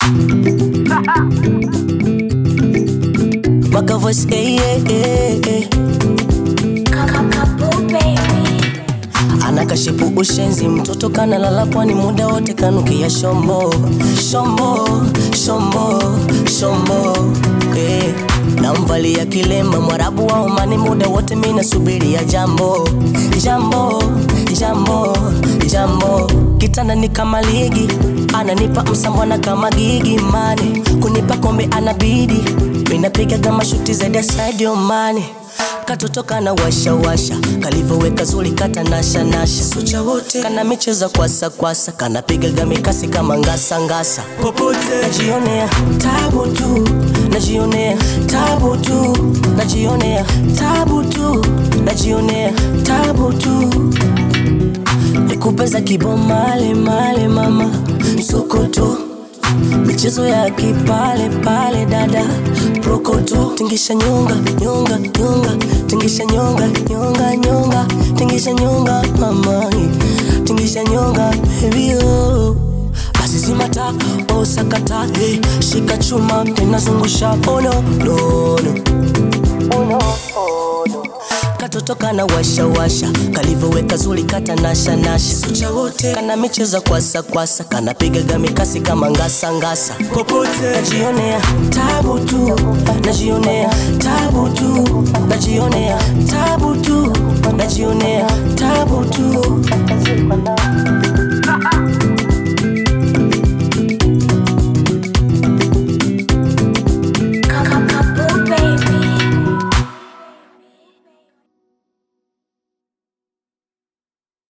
Waka voice, eh, eh, eh, eh. Anakashipu ushenzi, mtoto kanalala pwani muda wote kanukia shombo shombo shombo shombo eh. Namvalia kilemba mwarabu wa Omani muda wote mina subiria jambo jambo jambo jambo kitanda ni kama ligi ananipa msambwana kama gigi mane kunipa kombe anabidi minapiga kama shuti zaidi ya Sadio Mane katoto kana washa washa kalivoweka zuri kata nasha nasha sucha wote kana micheza kwasa kwasa kanapigaga mikasi kama ngasa ngasa popote najionea tabu tu najionea tabu tu najionea tabu tu najionea tabu tu nikupeza kibomale male mama msokoto michezo ya kipale pale dada prokoto tingisha nyonga nyonga nyonga tingisha nyonga nyonga nyonga tingisha nyonga mama tingisha nyonga baby oh basi zimata osakata hey, shika chuma tenazungusha oh no no no oh no oh no katoto kana washa washa kalivoweka zuri kata nasha nasha sucha wote kana micheza kwasa kwasa kanapigaga mikasi kama ngasa ngasa popote najionea tabu tu najionea tabu tu najionea tabu tu najionea tabu tu